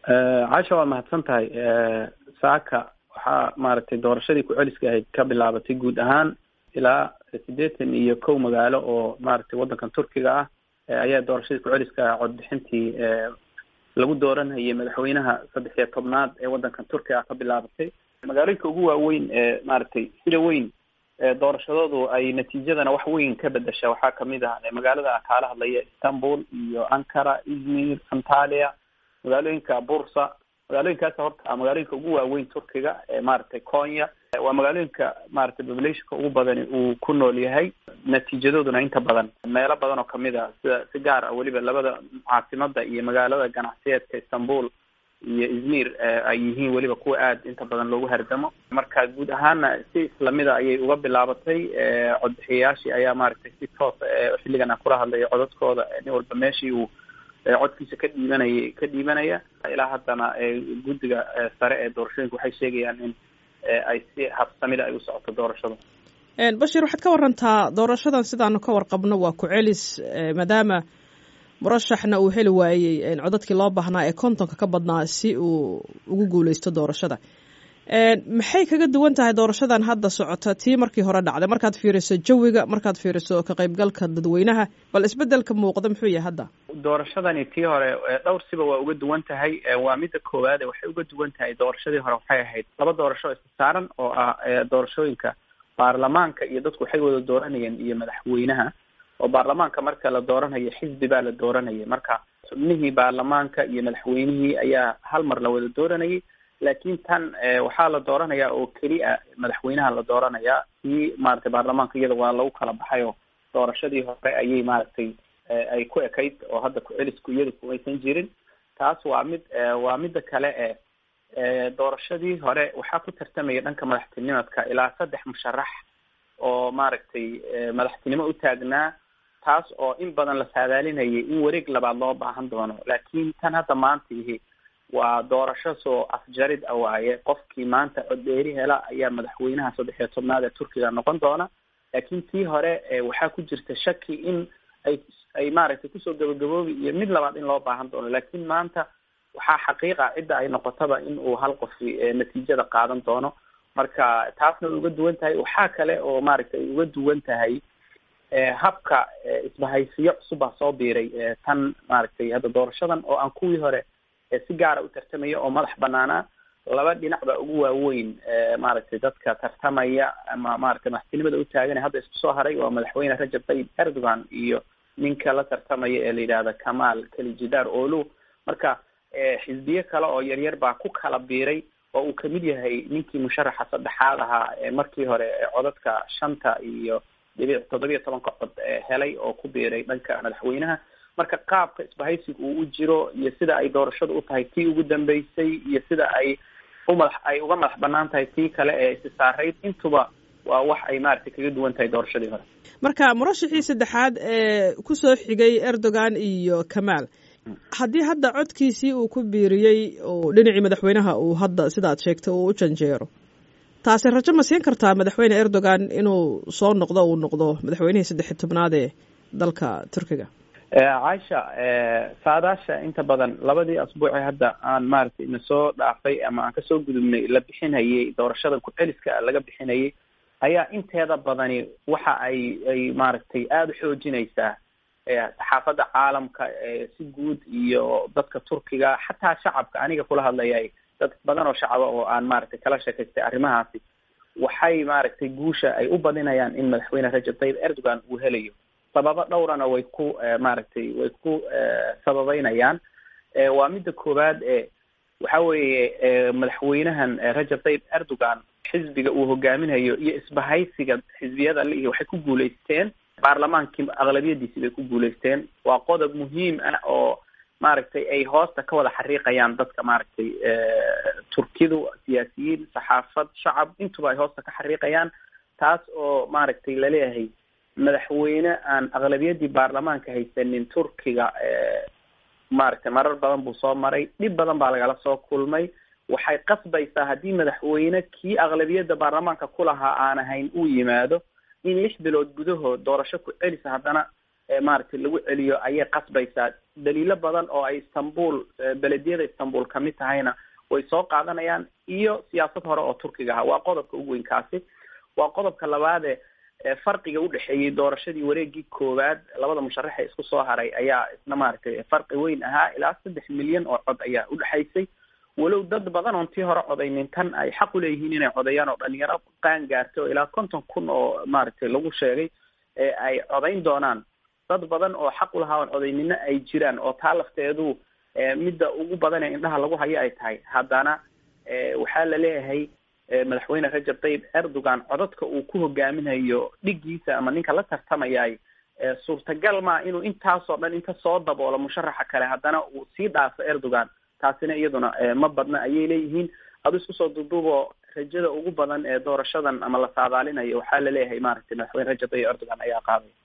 casha waa mahadsan tahay saaka waxaa maaragtay doorashadii ku-celiska ahayd ka bilaabatay guud ahaan ilaa siddeetan iyo kow magaalo oo maaragtay waddankan turkiga ah ayaa doorashadii ku-celiska ah codbixintii lagu dooranayay madaxweynaha saddex iyo tobnaad ee waddankan turkiga ah ka bilaabatay magaalooyinka ugu waaweyn ee maaragtay sida weyn doorashadoodu ay natiijadana wax weyn ka bedesha waxaa kamid ah magaalada kaala hadlaya istanbul iyo ankara izmir antalia magaalooyinka bursa magaalooyinkaas horta magaalooyinka ugu waaweyn turkiga ee maaragtay konya waa magaalooyinka maaragtay populationka ugu badani uu ku nool yahay natiijadooduna inta badan meelo badan oo kamid a sida si gaar ah weliba labada caasimada iyo magaalada ganacsiyeedka istanbul iyo izmir ay yihiin weliba kuwa aada inta badan loogu hardamo marka guud ahaana si islamida ayay uga bilaabatay codbixiyayaashii ayaa maaragtay si toosa xilligan aan kula hadlayo codadkooda nin walba meeshii uu codkiisa ka dhiibanayay ka dhiibanaya ilaa haddana guddiga sare ee doorashooyinka waxay sheegayaan in ay si habsamida ay u socoto doorashada bashir waxaad ka warantaa doorashadan sidaanu ka warqabno waa ku-celis maadaama murashaxna uu heli waayey codadkii loo baahnaa ee kontonka ka badnaa si uu ugu guuleysto doorashada maxay kaga duwan tahay doorashadan hadda socota tii markii hore dhacday markaad fiiriso jawiga markaad fiiriso ka qaybgalka dadweynaha bal isbedelka muuqda muxuu yahay hadda doorashadani tii hore dhowr siba waa uga duwan tahay waa midda koowaade waxay uga duwan tahay doorashadii hore waxay ahayd laba doorasho isla saaran oo ah doorashooyinka baarlamaanka iyo dadku waxay wada dooranayeen iyo madaxweynaha oo baarlamaanka marka la dooranayo xisbi baa la dooranayay marka xubnihii baarlamaanka iyo madaxweynihii ayaa hal mar la wada dooranayay laakiin tan waxaa la dooranayaa oo keliya madaxweynaha la dooranayaa kii maaragtay baarlamaanka iyada waa lagu kala baxay oo doorashadii hore ayay maaragtay ay ku ekayd oo hadda ku-celisku iyada kumaysan jirin taas waa mid waa midda kale e doorashadii hore waxaa ku tartamaya dhanka madaxtinimadka ilaa saddex musharax oo maaragtay madaxtinimo u taagnaa taas oo in badan la saadaalinayay in wareeg labaad loo baahan doono laakiin tan hadda maanta ihi waa doorasho soo afjarid a waaye qofkii maanta coddeeri hela ayaa madaxweynaha saddex iyo tobnaad ee turkiga noqon doona laakiin tii hore waxaa ku jirta shaki in ay ay maaragtay kusoo gabagaboobi iyo mid labaad in loo baahan doono laakiin maanta waxaa xaqiiqa cidda ay noqotaba in uu hal qofi natiijada qaadan doono marka taasna way uga duwan tahay waxaa kale oo maaragtay ay uga duwan tahay habka isbahaysiyo cusub ah soo biiray tan maaragtay hadda doorashadan oo aan kuwii hore si gaara u tartamaya oo madax banaanaa laba dhinac baa ugu waaweyn maaragtay dadka tartamaya ama maaragtay madaxtinimada u taagan hadda isku soo haray waa madaxweyne rajab tayyib erdogan iyo ninka la tartamaya ee la yidhaahda kamal kelijidaar olu marka xisbiye kale oo yaryar baa ku kala biiray oo uu kamid yahay ninkii musharaxa saddexaad ahaa ee markii hore codadka shanta iyo dhibic toddobiya tobanka cod helay oo ku biiray dhanka madaxweynaha marka qaabka isbahaysiga uu u jiro iyo sida ay doorashadu u tahay tii ugu dambeysay iyo sida ay umadax ay uga madax banaan tahay tii kale ee isi saarayd intuba waa wax ay maaragtay kaga duwan tahay doorashadii hore marka murashixii saddexaad ee kusoo xigay erdogan iyo kamaal haddii hadda codkiisii uu ku biiriyey oo dhinacii madaxweynaha uu hadda sidaad sheegtay uu u janjeero taasi rajo ma siin kartaa madaxweyne erdogan inuu soo noqdo uu noqdo madaxweynihii saddex tobnaad ee dalka turkiga caisha saadaasha inta badan labadii asbuuci hadda aan maaragtay na soo dhaafay ama aan kasoo gudubnay la bixinayay doorashada ku-celiska laga bixinayay ayaa inteeda badani waxa ay ay maaragtay aada u xoojinaysaa saxaafadda caalamka si guud iyo dadka turkiga xataa shacabka aniga kula hadlayay dad badan oo shacaba oo aan maaragtay kala sheekaystay arrimahaasi waxay maaragtay guusha ay u badinayaan in madaxweyne rajab tayyib erdogan uu helayo sababo dhowrana way ku maaragtay way ku sababeynayaan waa midda koowaad e waxa weeye madaxweynahan rajab tayyib erdogan xisbiga uu hogaaminayo iyo isbahaysiga xisbiyada lihi waxay ku guulaysteen baarlamaankii aqlabiyadiisi bay ku guulaysteen waa qodob muhiim ah oo maaragtay ay hoosta ka wada xariiqayaan dadka maaragtay turkidu siyaasiyiin saxaafad shacab intuba ay hoosta ka xariiqayaan taas oo maaragtay laleeyahay madaxweyne aan aqlabiyadii baarlamaanka haysanin turkiga maaragtay marar badan buu soo maray dhib badan baa lagala soo kulmay waxay qasbaysaa haddii madaxweyne kii aqlabiyadda baarlamaanka ku lahaa aan ahayn uu yimaado in lix bilood gudahood doorasho ku celisa haddana maaragtay lagu celiyo ayay qasbaysaa daliilo badan oo ay istanbul belediyada istanbul kamid tahayna way soo qaadanayaan iyo siyaasad hore oo turkiga aha waa qodobka ugu weyn kaasi waa qodobka labaade farqiga udhexeeyey doorashadii wareegii koowaad labada musharax ee isku soo haray ayaa isna maaragtay farqi weyn ahaa ilaa saddex milyan oo cod ayaa udhexaysay walow dad badan oon tii hore codaynin tan ay xaq uleeyihiin inay codeeyaan oo dhalinyaro qaan gaartay oo ilaa konton kun oo maaragtay lagu sheegay ee ay codayn doonaan dad badan oo xaq ulahaa oon codaynina ay jiraan oo taa lafteedu midda ugu badan ee indhaha lagu hayo ay tahay haddana waxaa la leeyahay madaxweyne rajab tayyib erdogan codadka uu ku hogaaminayo dhigiisa ama ninka la tartamayay suurtagal maa inuu intaasoo dhan inta soo daboolo musharaxa kale haddana uu sii dhaafo erdogan taasina iyaduna ma badna ayay leeyihiin adu isku soo duuduuboo rajada ugu badan ee doorashadan ama la saadaalinayo waxaa la leeyahay maaragtay madaxweyne rajab tayyib erdogan ayaa qaaday